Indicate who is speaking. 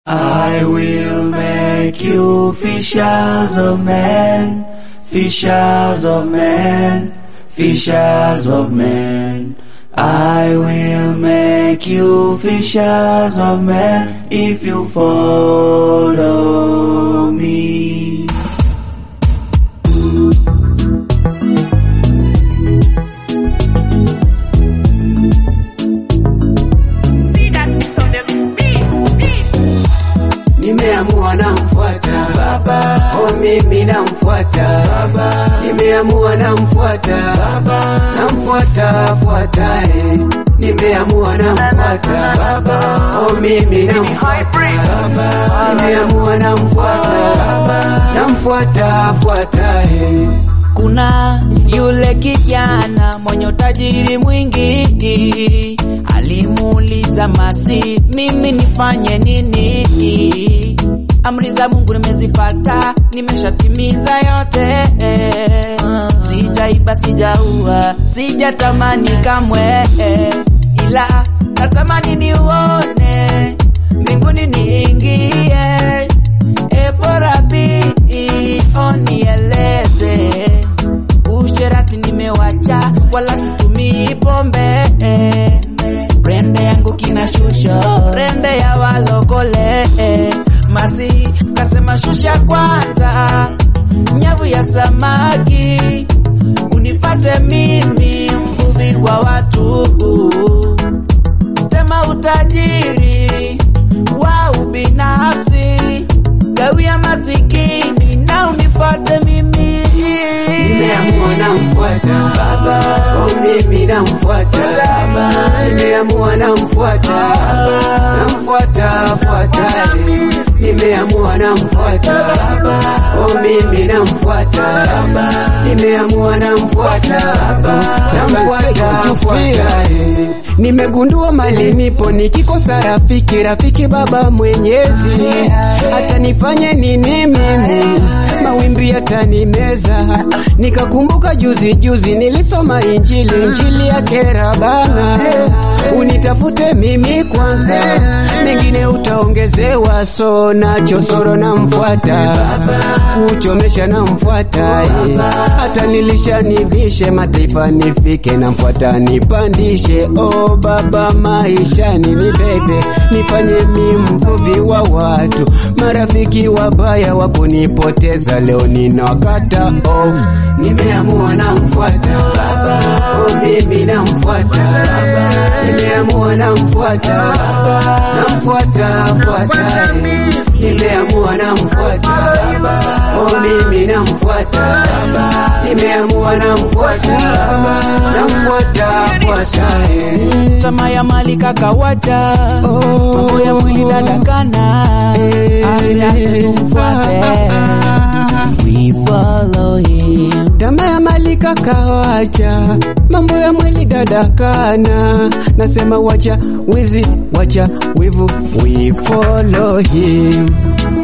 Speaker 1: I will make you fishers of men, fishers of men, fishers of men. I will make you fishers of men if you follow me.
Speaker 2: Nimeamua namfuata
Speaker 1: Baba,
Speaker 2: oh, mimi namfuata
Speaker 1: Baba,
Speaker 2: Nimeamua namfuata namfuata fuata eh. Nimeamua namfuata
Speaker 1: Baba,
Speaker 2: oh, mimi namfuata Nimeamua namfuata namfuata fuata eh.
Speaker 3: Kuna yule kijana mwenye utajiri mwingi, alimuuliza Masi, mimi nifanye nini? Amri za Mungu nimezipata, nimeshatimiza yote. Sijaiba, sijaua, sijatamani kamwe, ila natamani niuone mbinguni niingie. E bora bi onieleze usherati nimewacha, wala situmii pombe. Rende yangu kinashusha, rende ya walokole. Masi kasema shusha kwanza nyavu ya samaki, unipate mimi mvuvi wa watu tema utajiri wa ubinafsi, gawia masikini na unifuate mimi.
Speaker 2: Nimeamua namfuata oh, mimi namfuata Nimeamua namfuata namfuata fuata eh. Nimeamua namfuata oh, mimi namfuata Nimeamua namfuata namfuata fuata eh. Nimegundua mali nipo nikikosa rafiki, rafiki Baba Mwenyezi hata nifanye nini mimi, mawimbi yatanimeza. Nikakumbuka juzi juzi nilisoma Injili, Injili ya kera bana, unitafute mimi kwanza, mengine utaongezewa. So nacho soro namfuata, kuchomesha namfuata, eh. hata nilishanibishe mataifa nifike, namfuata nipandishe. Oh Baba, maishani ni bebe, nifanye mi mvuvi wa watu, marafiki wabaya wakunipoteza, leo ninawakata off. Nimeamua namfuata oh, mimi namfuata Nimeamua namfuata namfuata fuata eh. Nimeamua namfuata oh, mimi namfuata Nimeamua namfuata namfuata fuata eh.
Speaker 3: Tamaa ya mali kakawacha, mambo ya mwili dadakana, aste aste tumfuate, we follow him.
Speaker 2: Tamaa ya mali kakawacha, mambo ya mwili dadakana, nasema wacha wizi, wacha wivu, we follow him.